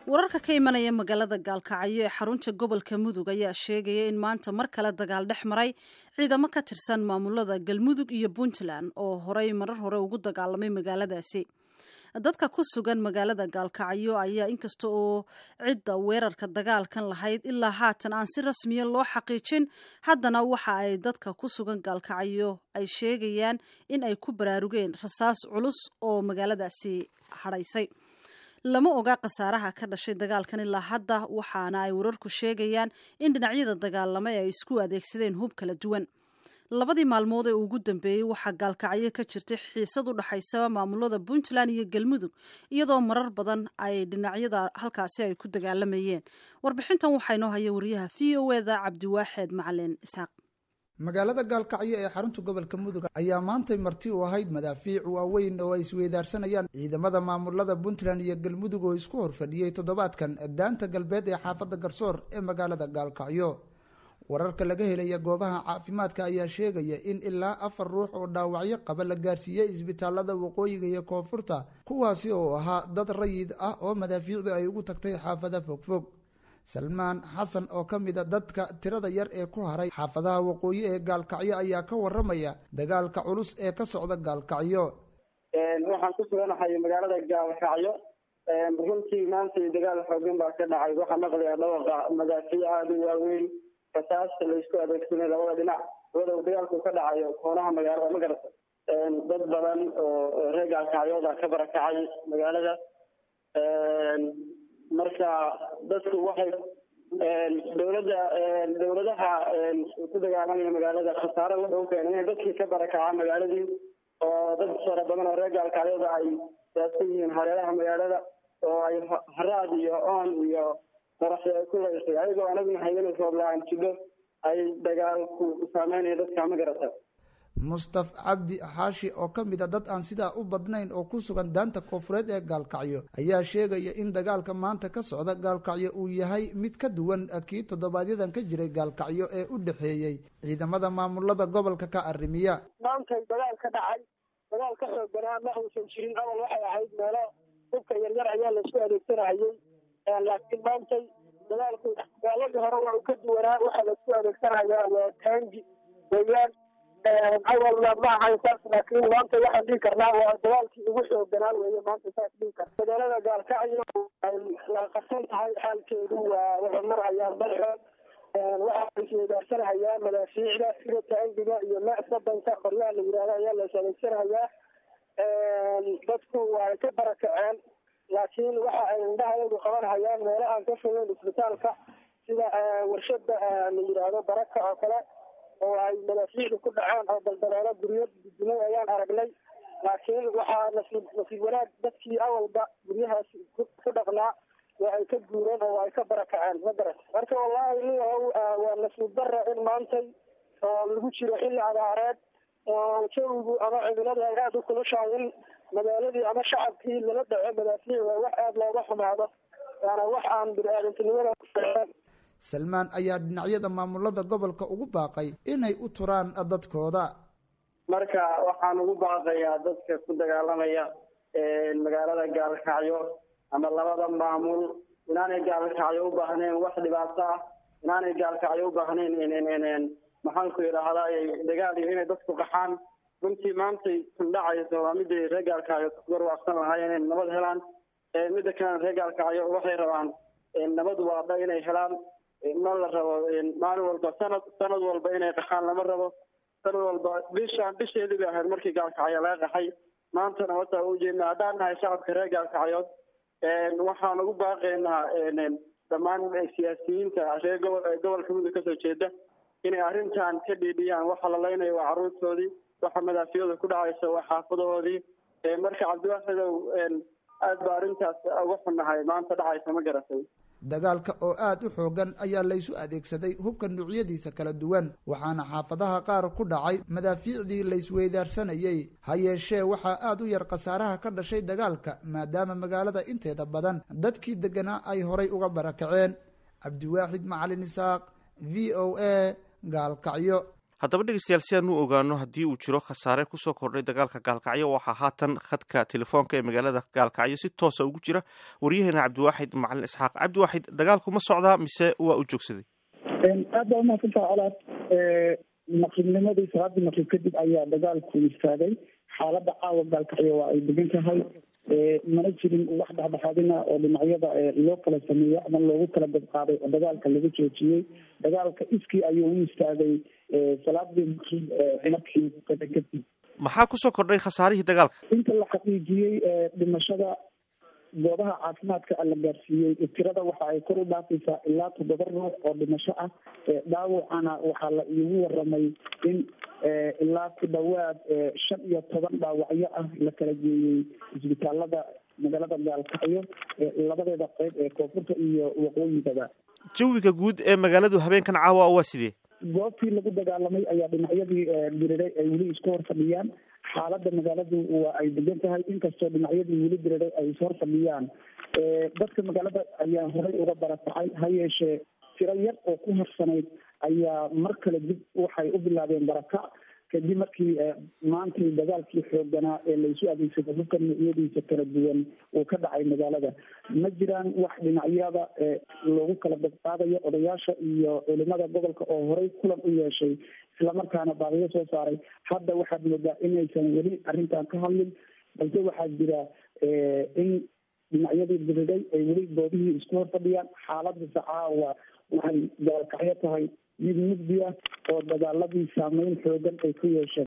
wararka ka imanaya magaalada gaalkacyo ee xarunta gobolka mudug ayaa sheegaya in maanta mar kale dagaal dhex maray ciidamo ka tirsan maamulada galmudug iyo puntland oo horey marar hore ugu dagaalamay magaaladaasi dadka ku sugan magaalada gaalkacyo ayaa inkasta oo cidda weerarka dagaalkan lahayd ilaa haatan aan si rasmiya loo xaqiijin haddana waxa ay dadka ku sugan gaalkacyo ay sheegayaan in ay ku baraarugeen rasaas culus oo magaaladaasi hadhaysay lama oga khasaaraha ka dhashay dagaalkan ilaa hadda waxaana ay wararku sheegayaan in dhinacyada dagaalamay ay isku adeegsadeen hub kala duwan labadii maalmood ee ugu dambeeyey waxaa gaalkacyo ka jirtay xiisad u dhexaysa maamulada puntland iyo galmudug iyadoo marar badan ay dhinacyada halkaasi ay ku dagaalamayeen warbixintan waxaa inoo haya wariyaha v o eda cabdiwaaxeed macalin isxaaq magaalada gaalkacyo ee xarunta gobolka mudug ayaa maantay marti u ahayd madaafiic waaweyn oo ay isweydaarsanayaan ciidamada maamulada puntland iyo galmudug oo isku horfadhiyey toddobaadkan daanta galbeed ee xaafadda garsoor ee magaalada gaalkacyo wararka laga helaya goobaha caafimaadka ayaa sheegaya in ilaa afar ruux oo dhaawacyo qaba la gaarsiiyey isbitaalada waqooyiga iyo koonfurta kuwaasi oo ahaa dad rayid ah oo madaafiicdu ay ugu tagtay xaafada fogfog salmaan xasan oo ka mida dadka tirada yar ee ku haray xaafadaha waqooyi ee gaalkacyo ayaa ka waramaya dagaalka culus ee ka socda gaalkacyo waxaan ku suganahay magaalada gaalkacyo runtii maanta dagaal xoogan baa ka dhacay waxaa maqlaya dhawaqa madaafiic aada u waaweyn rasaasta laysku adeegsanay labada dhinac walow dagaalku ka dhacayo koonaha magaalada ma garata dad badan oo reer gaalkacyooda ka barakacay magaalada marka dadku waxay dowladda dowladaha ku dagaalamaya magaalada khasaare wuxuu keenay inay dadkii ka barakacaa magaaladii oo dad fara badan oo reer gaalkacyooda ay saabsan yihiin hareeraha magaalada oo ay haraad iyo oon iyo maraxi ay ku laysay ayagoo anaguna hayana roobla-aan jidho ay dagaalku saameynaya dadka ma garata mustaf cabdi xaashi oo ka mid a dad aan sidaa u badnayn oo ku sugan daanta koonfureed ee gaalkacyo ayaa sheegaya in dagaalka maanta ka socda gaalkacyo uu yahay mid ka duwan kii toddobaadyadaan ka jiray gaalkacyo ee u dhexeeyey ciidamada maamulada gobolka ka arrimiya maantay dagaal ka dhacay dagaal ka xoogganaa ma uusan jirin awal waxay ahayd meelo hubka yaryar ayaa laisku adeegsanahayey laakiin maantay dagaalku dagaaladii hore waa u ka duwanaa waxaa laisku adeegsanayaa waa taangi weeyaan awalna ma ahayn saas laakiin maanta waxaan dhihi karnaa waa dagaalkii ugu xoogganaa weeye maanta saas dhihi kar magaalada gaalkacyo ay la qarsan tahay xaalkeedu waa waxay marhayaan balxood waxaa isweydaarsanhayaa madaafiicda sida taangiga iyo maac sadanka qoryaha la yidhahdo ayaa la is adeegsanayaa dadku waa ka barakaceen laakiin waxa ay indhahayadu qabanhayaan meelahaan ka fogeyn isbitaalka sida warshada la yidhaahdo baraka oo kale oo ay madaafiicdu ku dhaceen oo daldaleelo guryo dudumay ayaan aragnay laakiin waxaa nasiib nasiib wanaag dadkii awalba guryahaas ku dhaqnaa waa ay ka guureen oo ay ka barakaceen ma garat marka wallaahi nin waa nasiib dara in maantay oo lagu jiro xilli abaareed oo jawigu ama cimiladu ay aada u kulushahay in magaaladii ama shacabkii lala dhaco madaafiic waa wax aada looga xumaado waana wax aan bini-aadantinimada salmaan ayaa dhinacyada maamulada gobolka ugu baaqay inay u turaan dadkooda marka waxaan ugu baaqayaa dadka ku dagaalamaya magaalada gaalkacyo ama labada maamul inaanay gaalkacyo u baahnayn wax dhibaato ah inaanay gaalkacyo u baahnayn maxaanku yidhaahdaa dagaal iyo inay dadku qaxaan runtii maantay kundhacayso waa miday reer gaalkacyo garwaaqsan lahaayeen inay nabad helaan midda kalena reer gaalkacyo waxay rabaan nabad waadha inay helaan ma la rabo maalin walba sanad sanad walba inay qaxaan lama rabo sanad walba bishaan bisheedii bay ahayd markii gaalkacyo laga qaxay maantana wataa ujeedna haddaan nahay shacabka reer gaalkacyood waxaan ugu baaqaynaa dhammaan siyaasiyiinta reer gobol gobolka mudug kasoo jeeda inay arrintan ka dhiidhiyaan waxa la leynayo waa carruurtoodii waxa madaafiyadu ku dhacaysa waa xaafadahoodii marka cabdiwaaxidow aad ba arrintaas uga xunnahay maanta dhacaysa ma garatay dagaalka oo aada u xoogan ayaa laysu adeegsaday hubka nuucyadiisa kala duwan waxaana xaafadaha qaar ku dhacay madaafiicdii laysweydaarsanayey ha yeeshee waxaa aada u yar khasaaraha ka dhashay dagaalka maadaama magaalada inteeda badan dadkii degganaa ay horay uga barakaceen cabdiwaaxid macalin isaaq v o a gaalkacyo haddaba dhegeystayaal si aan u ogaano haddii uu jiro khasaare kusoo kordhay dagaalka gaalkacyo waxaa haatan khadka telefoonka ee magaalada gaalkacyo si toosa ugu jira waryaheena cabdiwaaxid macalin isxaaq cabdiwaaxid dagaalku ma socdaa mise waa u joogsaday aad baa umahadsantaha colaad maqribnimadii salaadii maqrib kadib ayaa dagaalku istaagay xaalada caawa gaalkacyo waa ay degan tahay mana jirin wax dhexdhexaadina oo dhinacyada loo kala sameeyo ama loogu kala badqaaday oo dagaalka laga joojiyey dagaalka iskii ayuu u istaagay salaadii maqrib markii kadib maxaa kusoo kordhay khasaarihii dagaalka inta la xaqiijiyey dhimashada goobaha caafimaadka la gaarsiiyey tirada waxa ay kor u dhaafaysaa ilaa toddoba ruux oo dhimasho ah dhaawacana waxaa la iigu waramay in ilaa ku dhawaad shan iyo toban dhaawacyo ah la kala geeyey isbitaalada magaalada gaalkacyo labadeeda qeyb ee koonfurta iyo waqooyigaba jawiga guud ee magaaladu habeenkan caawa waa sidee goobtii lagu dagaalamay ayaa dhinacyadii diriray ay weli isku hor fadhiyaan xaalada magaaladu waa ay degan tahay inkastoo dhinacyadii weli diriray ay is hor fadhiyaan dadka magaalada ayaa horey uga barakacay ha yeeshee tiro yar oo ku harsanayd ayaa mar kale dib waxay u bilaabeen barakac kadib markii maantay dagaalkii xooganaa ee laysu adeegsaday hubka noocyadiisa kala duwan uu ka dhacay magaalada ma jiraan wax dhinacyada loogu kala badqaadayo odayaasha iyo culimada gobolka oo horey kulan u yeeshay islamarkaana baaqiyo soo saaray hadda waxaad moodaa inaysan weli arrintan ka hadlin balse waxaa jira in dhinacyadii diriday ay weli goobihii isku hor fadhiyaan xaaladasa caawa waxay gaalkacyo tahay mid mugdi ah oo dagaaladii saameyn xoogan ay ku yeesheen